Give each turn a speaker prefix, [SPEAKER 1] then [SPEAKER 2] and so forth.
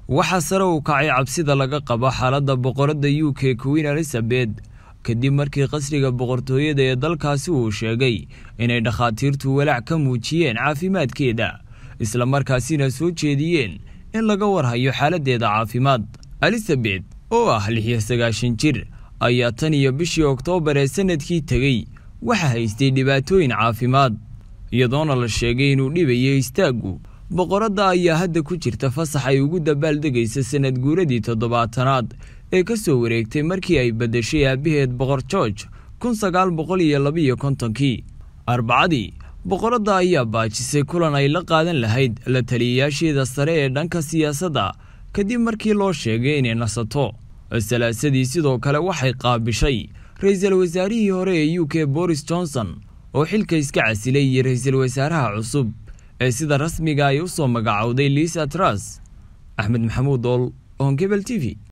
[SPEAKER 1] waxaa sare u kacay cabsida laga qabo xaaladda boqoradda u k queen elizabeth kadib markii qasriga boqortooyada ee dalkaasi uu sheegay inay dhakhaatiirtu walaac ka muujiyeen caafimaadkeeda islamarkaasina soo jeediyeen in laga warhayo xaaladdeeda caafimaad elizabeth oo ah lix iyo sagaashan jir ayaa tan iyo bishii oktoobar ee sanadkii tegey waxaa haystay dhibaatooyin caafimaad iyadoona la sheegay inuu dhibayo istaaggu boqoradda ayaa hadda ku jirta fasax ay ugu dabaaldegaysa sanad guuradii toddobaatanaad ee ka soo wareegtay markii ay beddeshay aabbaheed boqor george kun sagaal boqol iyo labiiyo kontonkii arbacadii boqoradda ayaa baajisay kulan ay la qaadan lahayd la taliyayaasheeda sare ee dhanka siyaasadda kadib markii loo sheegay inay nasato salaasadii sidoo kale waxay qaabishay ra-iisul wasaarihii hore ee u k boris johnson oo xilka iska casilay iyo ra-iisul wasaaraha cusub ee sida rasmiga ay u soo magacowday liisa tras axmed maxamuud ool onkebel t v